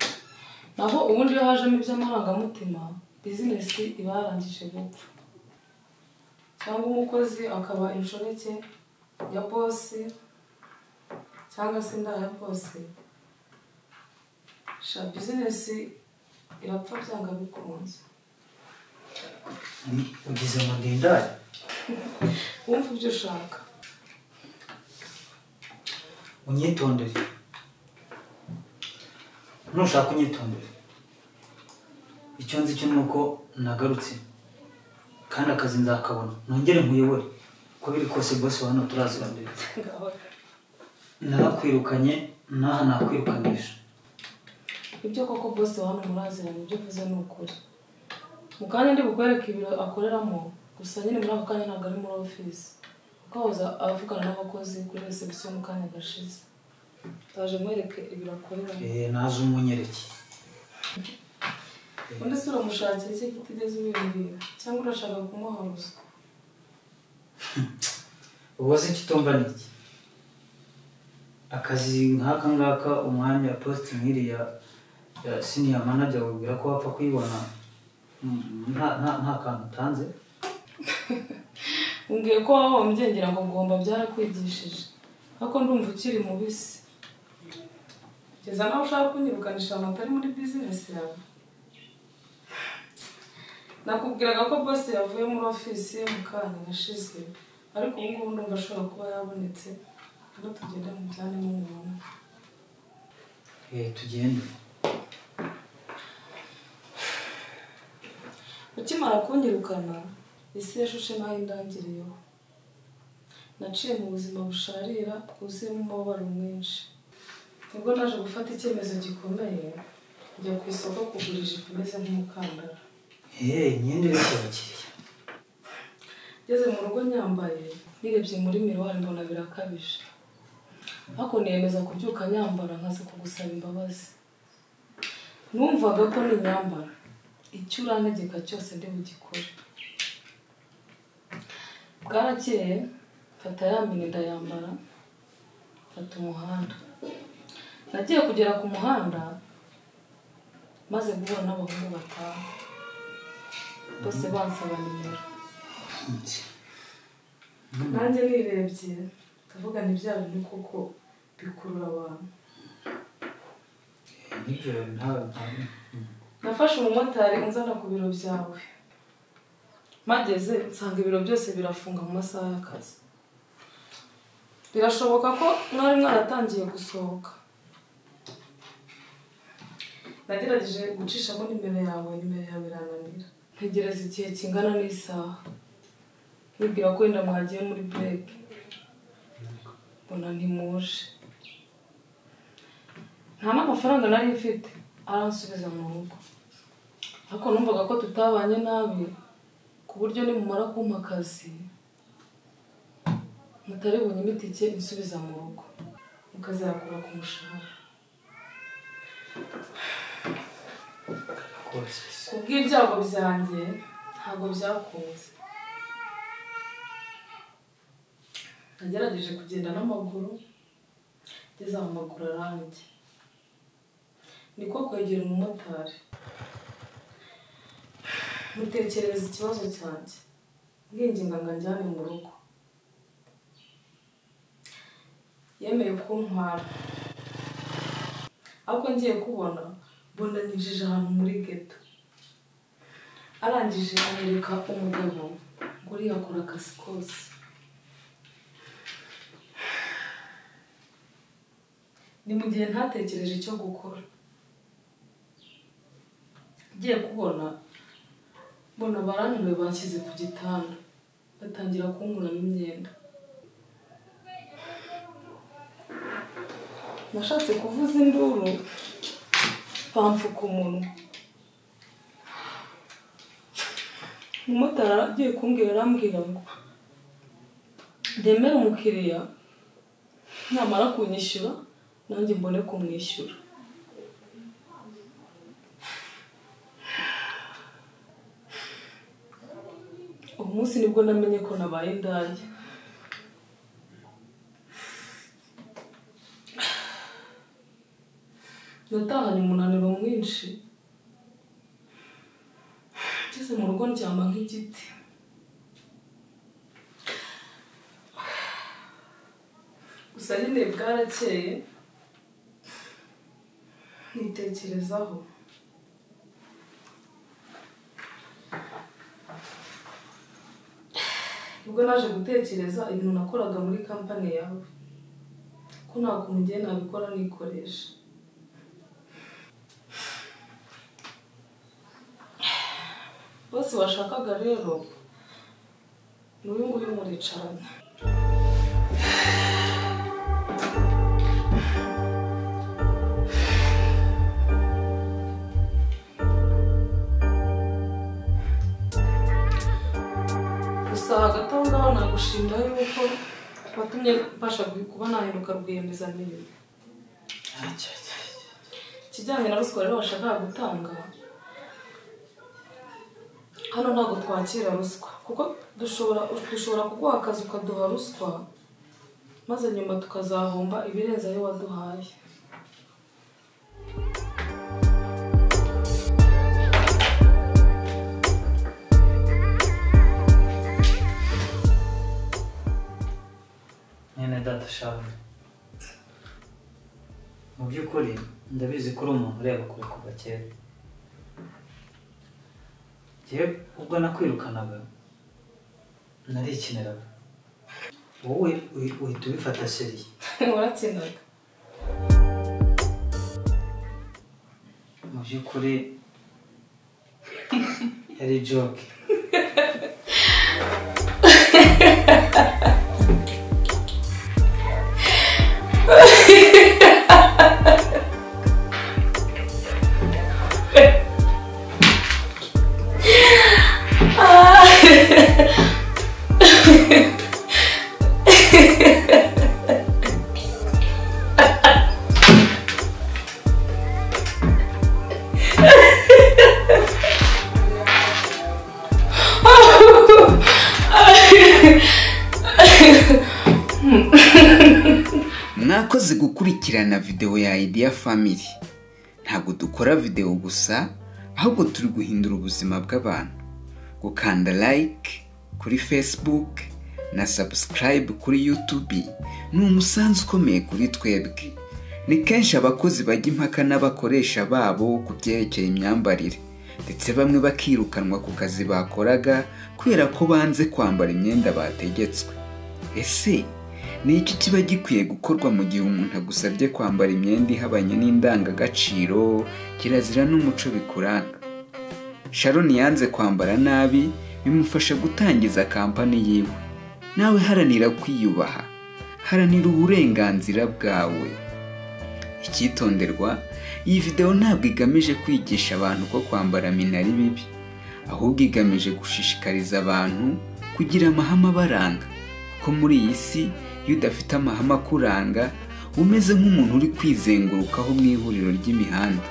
naho ubundi iyo hajemo iby'amarangamutima bizinesi iba yarangije gupfa cyangwa umukozi akaba inshoreke ya bosi cyangwa se inda ya bosi sha bizinesi irapfa byanga bikunze Ni- ugize ngo ndindare wumva ibyo ushaka unyitondere nushaka unyitondere icyo nzi cyo ni uko nagarutse kandi akazi nzakabona nongere nkuyobore uko biri kose bose wa hano turazira mbere narakwirukanye n'aha nakwirukanisha ibyo koko bose hano muraziranye ibyo uvuze ni ukuri mu kanya ndi bukwereke ibiro akoreramo gusa nyine muri ako kanya ntabwo ari muri ofisi kuko ahoza avugana n'abakozi kuri wese bisa mu kanya gashize ndaje mwereke ibiro akoreramo Eh, naje umunyereke undi si uramushakira iki utigeze ubibwira cyangwa urashaka kumuha ruswa ubwo se kitumva ni iki akazi nk'aka ngaka umwanya posite nk'iriya ya siniya manager wibwira ko wapfa kuyibona mm, nta nta- nta kantu utanze umbwiye ko wahombye ngira ngo ngomba byarakwigishije ariko ndumva ukiri mubisi kugeza nawe ushaka kunyirukanisha ahantu atari muri bizinesi yawe nakubwiraga ko bose yavuye muri ofisi mu kanya gashize ariko ubu ngubu ndumva ashobora kuba yabonetse rero tugende mu byane n'umuntu Eh, tugende ukimara kunyirukana isi yashushe naho indangiriyeho naciye mu buzima busharira bwuzuyemo umubabaro mwinshi nibwo naje gufata icyemezo gikomeye njya ku isoko kugura ijipo imeze nk'umukandara Eh, imyenda iri ku bakiriya ngeze mu rugo nyambaye nirebye muri miruwari mbona birakabije ariko niyemeza kubyuka nyambara nkaza kugusaba imbabazi numvaga ko ninyambara icyo urantegeka cyose ndi bugikore bwarakeye mfata ya mini ndayambara mfata umuhanda nagiye kugera ku muhanda maze guhura n'abahungu batanu bose bansaba nimero nanjye nirebye ndavuga ni bya bintu koko bikurura abantu Eh, nibyo nta- nta- mm. nafashe umumotari unzana ku biro byawe mageze nsanga ibiro byose birafunga mu masaha y'akazi birashoboka ko mwari mwaratangiye gusohoka nagerageje gucishamo nimero yawe nimero yawe irananira ntegereza igihe kingana n'isaha nibwira ko wenda mwagiye muri bureke mbona ntimuje nta n'amafaranga nari mfite aransubiza mu rugo ariko numvaga ko tutabanye nabi ku buryo nimumara kumpa akazi mutari bunyime itike insubiza mu rugo mukazakura ku mushahara ku bw'ibyago byanjye ntabwo byakunze nagerageje kugenda n'amaguru ngeze aho amaguru aranjye niko kwegera umumotari mutekerereza ikibazo cyanjye mwinginga ngo anjyane mu rugo yemeye kuntwara ariko ngiye kubona mbona ninjije ahantu muri geto arangije anyereka umugabo ngo uriya akora akazi kose ni mu gihe ntatekereje icyo gukora ngiye kubona mbona barantuwe banshyize ku gitanda batangira kunkuramo imyenda nashatse kuvuza induru bamfuka umunwa umumotari agiye kumbwira arambwira ngo ndemere umukiriya namara kunyishyura nanjye mbone kumwishyura uwo munsi nibwo namenye ko nabaye indaya natahanye umunaniro mwinshi ngeze mu rugo ndyama nk'igiti gusa nyine bwarakeye nitekerezaho ubwo naje gutekereza ibintu nakoraga muri kampani yawe ko nta kuntu ngiye nabikora nikoresha bose washakaga rero ni uyu nguyu muricaranye gusa hagati aho ngaho nagushimira yuko watumye mbasha kuba nahinduka rwiyemezamirimo ikijyanye na ruswa rero washakaga gutanga hano ntabwo twakira ruswa kuko dushobora dushobora kuguha akazi ukaduha ruswa maze nyuma tukazahomba ibirenze ayo waduhaye nyine data shawe mu by'ukuri ndabizi ko uri umuntu ureba kure kuva kera njyewe ubwo nakwirukanaga narikiniraga wowe uhi- uhita ubifata seriye warakinaga mu by'ukuri yari joke mwakoze gukurikirana videwo ya ideya family ntabwo dukora videwo gusa ahubwo turi guhindura ubuzima bw'abantu gukanda like kuri facebook na subscribe kuri youtube ni umusanzu ukomeye kuri twebwe ni kenshi abakozi bajya impaka n'abakoresha babo ku byerekeye imyambarire ndetse bamwe bakirukanwa ku kazi bakoraga kubera ko banze kwambara imyenda bategetswe ese ni iki kiba gikwiye gukorwa mu gihe umuntu agusabye kwambara imyenda ihabanye n'indangagaciro kirazira n'umuco bikuranga sharon yanze kwambara nabi bimufasha gutangiza kampani yiwe nawe haranira kwiyubaha haranira uburenganzira bwawe icyitonderwa iyi videwo ntabwo igamije kwigisha abantu ko kwambara minari bibi ahubwo igamije gushishikariza abantu kugira amahame abaranga kuko muri iyi si iyo udafite amahame akuranga uba umeze nk'umuntu uri kwizengurukaho mu ihuriro ry'imihanda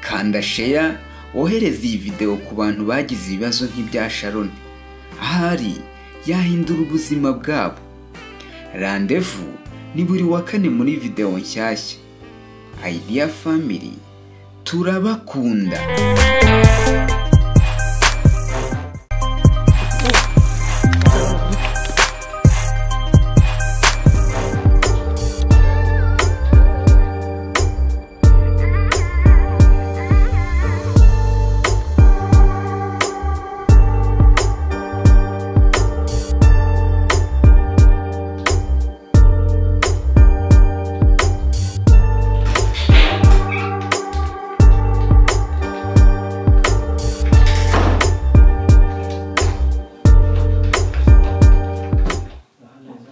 kanda sheya wohereze iyi videwo ku bantu bagize ibibazo nk'ibya sharon ahari yahindura ubuzima bwabo randevu ni buri wa kane muri videwo nshyashya ideya family turabakunda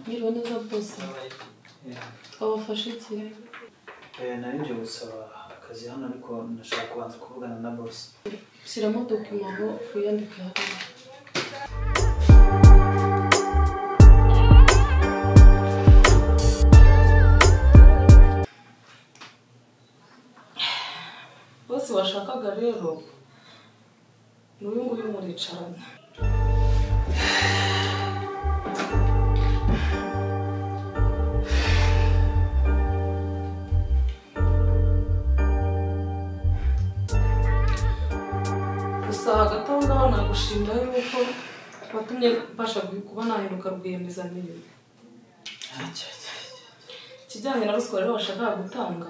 Mwiriwe neza rwose wabafashe iki nari nje gusaba akazi hano ariko nashaka kubanza kuvugana na bosi shyiramo dokima aho wiyandike hariya bose washakaga rero ni uyu nguyu muricarana gusa hagati aho ngaho nagushimira yuko watumye mbasha kuba nahinduka rwiyemezamirimo ikijyanye na ruswa rero bashakaga gutanga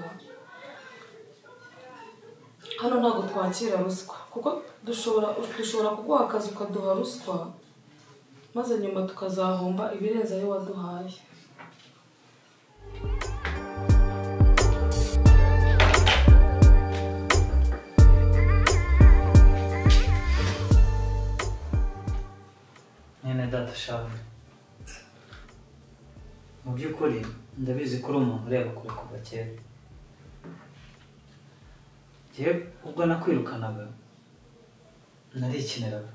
hano ntabwo twakira ruswa kuko dushobora dushobora kuguha akazi ukaduha ruswa maze nyuma tukazahomba ibirenze ayo waduhaye mwene data shawe mu by'ukuri ndabizi ko uri umuntu ureba kure kuva kera njyewe ubwo nakwirukanaga narikiniraga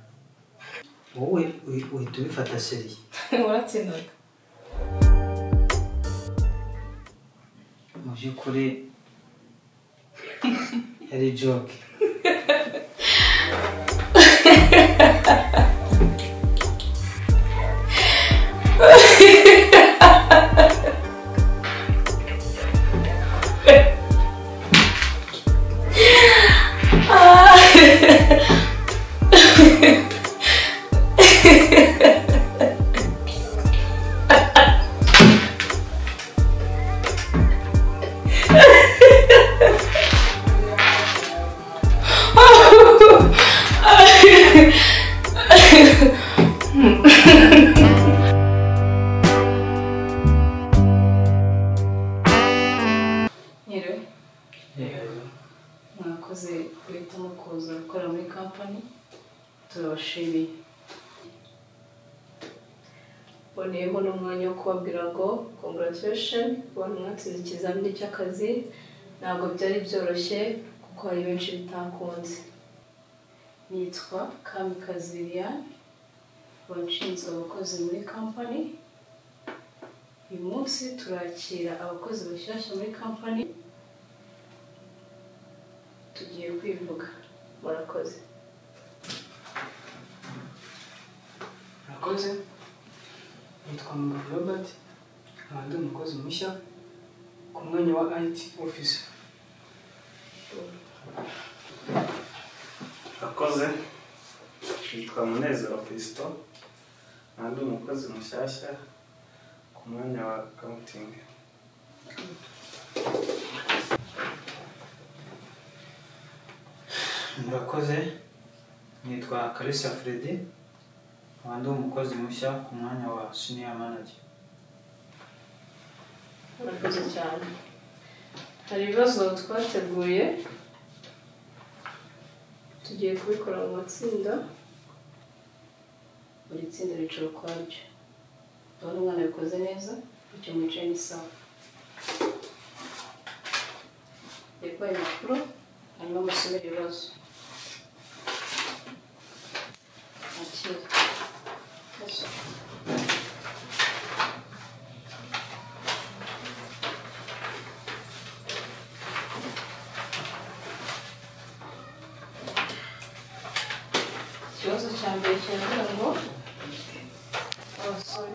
wowe uhi- uhita ubifata seriye waratsinaga mu by'ukuri yari joke Nyiriwe mwakoze guhitamo kuza gukorera muri kampani turabashimiye mboneyeho n'umwanya wo kubabwira ngo congratulation ku bantu mwatsinze ikizamini cy'akazi ntabwo byari byoroshye kuko hari benshi bitakunze nitwa kamikazi liliane washinzwe abakozi muri kampani uyu munsi turakira abakozi bashyashya muri kampani tugiye kwivuga murakoze murakoze nitwa mugabo robert nkaba ndi umukozi mushya ku mwanya wa it office akoze yitwa munezero pisito nandi umukozi mushyashya ku mwanya wa kawutingi murakoze nitwa karisa fredi nkaba ndi umukozi mushya ku mwanya wa senior manager murakoze cyane hari ibibazo twateguye tugiye kubikora mu matsinda buri tsinda ricaro ukwaryo ubona umwana abikoze neza bityo mwicaye ni sawa reba impapuro hanyuma musomere ibibazo akira ikibazo cya mbere kiravuga ngo abasore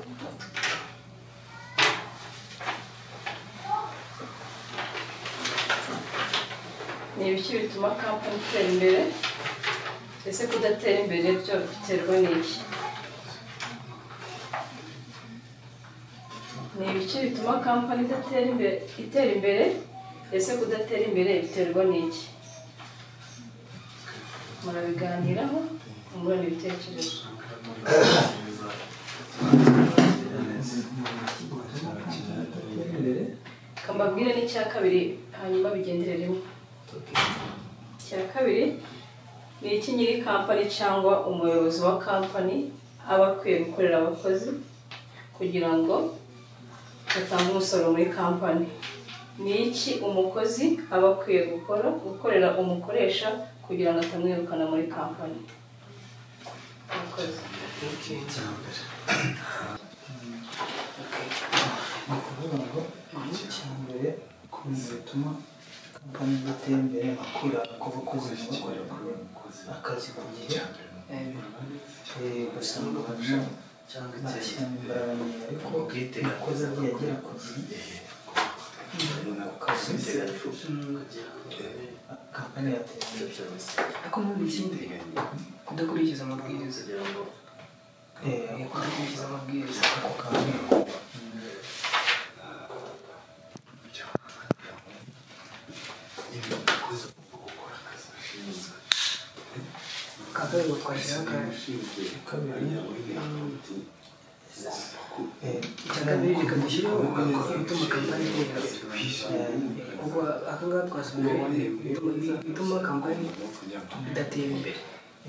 ni ibiki bituma kampani itera imbere ese kudatera imbere byo biterwa n'iki ni ibiki bituma kampani idatera imbere itera imbere ese kudatera imbere biterwa n'iki murabiganiraho mungurana ibitekerezo kambabwire n'icya kabiri hanyuma bigendere rimwe icya kabiri ni iki nyiri kampani cyangwa umuyobozi wa kampani aba akwiye gukorera abakozi kugira ngo batange umusaruro muri kampani ni iki umukozi aba akwiye gukora gukorera umukoresha kugira ngo atamwirukana muri kampani umukozi ni ukuvuga ngo igice cya mbere ku bintu bituma kampani idatera imbere akura ku bakozi bakorera akazi ku gihe eh, gusa ngo hano bashyiramo imbaraga nyinshi ariko umukozi agiye agera ku gihe ku kazi kampani yatera imbere ariko muri ikindi kudakurikiza amabwiriza Eh, kudakurikiza amabwiriza ako kampani akagari twagihagaje icyakabiri reka dushyiraho agakora bituma kampani itera imbere kuko aka ngaka twasubije bituma kampani idatera imbere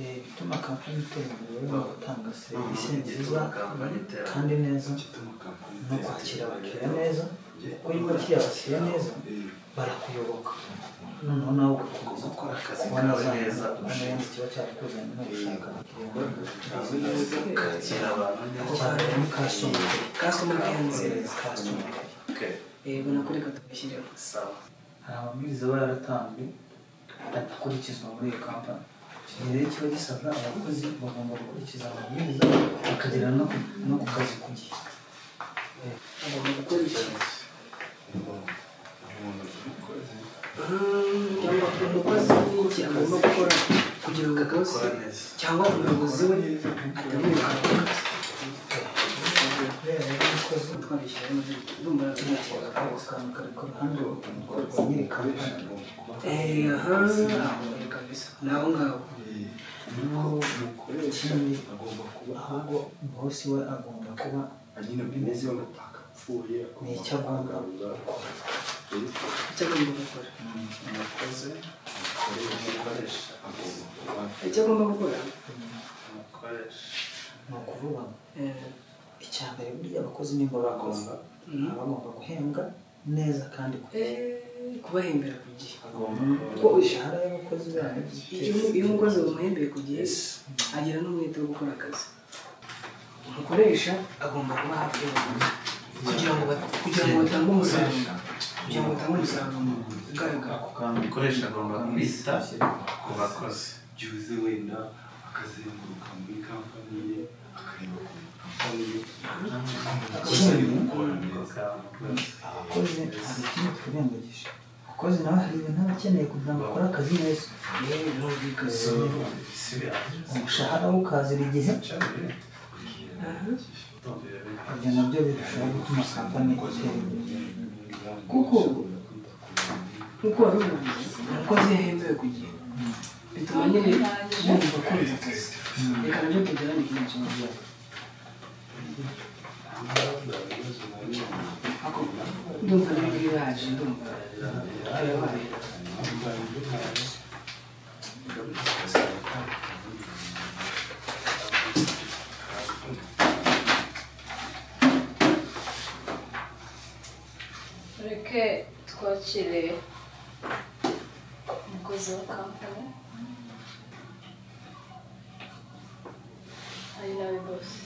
Eh, bituma kampani itera imbere mu gutanga serivisi nziza kandi neza no kwakira abakiriya neza kuko iyo wakiriye abakiriya neza barakuyoboka noneho nawe ugakomeza gukora akazi kubona za neza neza kiba cyarakuzanye no gushaka abakiriya bazi neza kakira abantu neza cyane ni customer customer care nziza customer yego nako reka tubishyireho hari amabwiriza aba yaratanzwe adakurikizwa muri iyo kampani iki rero kiba gisabwa abakozi bagomba gukurikiza amabwiriza bakagera no no ku kazi ku gihe agomba gukora ikintu Mm, cyangwa umukozi n'iki agomba gukora kugira ngo akazi cyangwa umuyobozi we atamwirukana ku kazi Eh, aha, aho kabisa. Ni aho ngaho. ikindi ahubwo bosi we agomba kuba bimeze ni icyo agomba gukora icyo agomba gukora umukozi umukoresha icyo agomba gukora ni ukuvuga ngo icya mbere burya abakozi nimba bakoze baba bagomba guhembwa neza kandi ku gihe kubahembera ku gihe kuko imishahara y'abakozi babo iyo iyo umukozi bamuhembeye ku gihe agira n'umwete wo gukora akazi umukoresha agomba kuba hafi y'abakozi kugira ngo bat- kugira ngo batange umusaruro kugira ngo batange umusaruro ugaragara umukoresha agomba kwita ku bakozi byuze wenda akazenguruka muri kampani ye akareba ku kampani ye gusa ni gukorana neza abakozi hari ikindi twirengagije abakozi nawe hari ibintu aba akeneye kugira ngo akore akazi neza umushahara we ukazira igihe ibyo nabyo birushaho gutuma kampani itera imbere kuko nk'uko wari ubivuze umukozi iyo ahembewe ku gihe bituma nyine yumva akunze akazi reka nabyo tugerane kino kibazo ndumva rero biraje ndumva birabaye ke twakiriye umukozi wa kampani ari nawe bose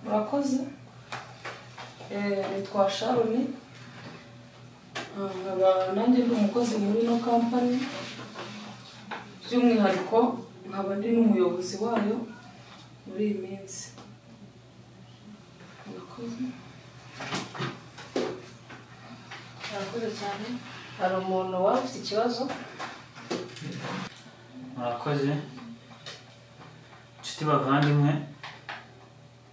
murakoze Eh, nitwa sharoni nkaba nanjye ndi umukozi muri ino kampani by'umwihariko nkaba ndi n'umuyobozi wayo muri iyi minsi murakoze murakoze cyane hari umuntu waba ufite ikibazo murakoze inshuti bavandimwe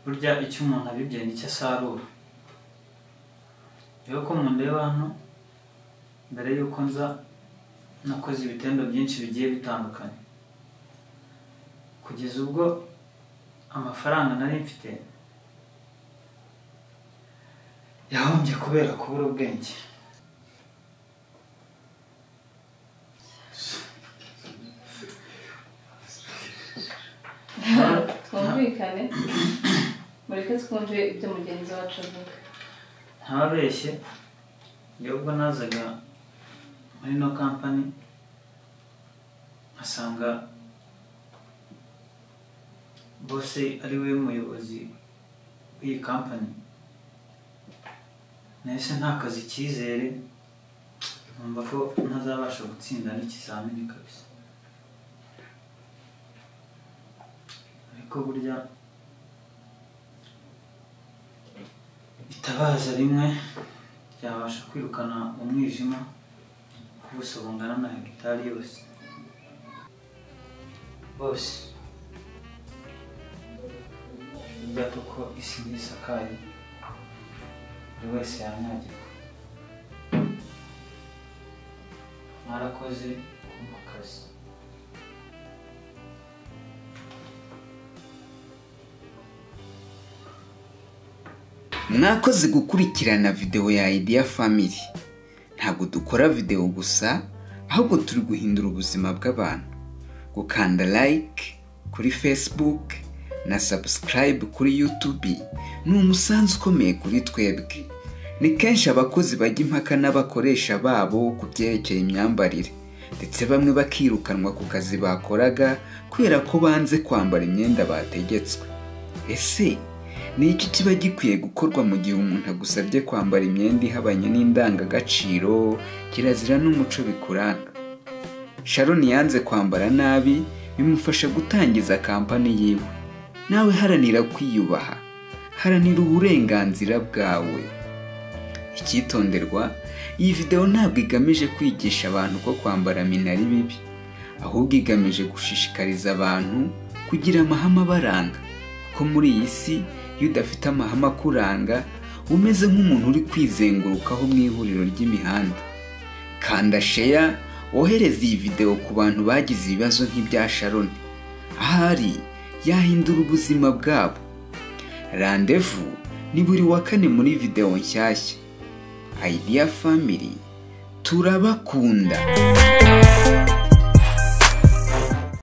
burya icyo umuntu abibye nicyo asarura rero ko mundeba hano mbere y'uko nza nakoze ibitendo byinshi bigiye bitandukanye kugeza ubwo amafaranga nari mfite yahombye kubera kubura ubwenge twumvikane mureke twumve ibyo mugenzi wacu avuga ntababeshye njyewe ubwo nazaga muri ino kampani nkasanga bose ari we muyobozi w'iyi kampani nahise ntakaza icyizere numva ko ntazabasha gutsinda n'ikizamini kabisa ariko burya itabaza rimwe ryabasha kwirukana umwijima ku buso bungana na hegitari yose bose burya kuko isi ntisakaye buri wese yanyagirwa mwarakoze kumva akazi mwakoze gukurikirana videwo ya ideya family ntabwo dukora videwo gusa ahubwo turi guhindura ubuzima bw'abantu gukanda like kuri facebook na subscribe kuri youtube ni umusanzu ukomeye kuri twebwe ni kenshi abakozi bajya impaka n'abakoresha babo ku byerekeye imyambarire ndetse bamwe bakirukanwa ku kazi bakoraga kubera ko banze kwambara imyenda bategetswe ese ni iki kiba gikwiye gukorwa mu gihe umuntu agusabye kwambara imyenda ihabanye n'indangagaciro kirazira n'umuco bikuranga sharon yanze kwambara nabi bimufasha gutangiza kampani yiwe nawe haranira kwiyubaha haranira uburenganzira bwawe icyitonderwa iyi videwo ntabwo igamije kwigisha abantu ko kwambara mina ari bibi ahubwo igamije gushishikariza abantu kugira amahame abaranga ko muri iyi si iyo udafite amahame akuranga uba umeze nk'umuntu uri kwizengurukaho mu ihuriro ry'imihanda kanda sheya wohereze iyi videwo ku bantu bagize ibibazo nk'ibya sharoni ahari yahindura ubuzima bwabo randevu ni buri wa kane muri videwo nshyashya ideya family turabakunda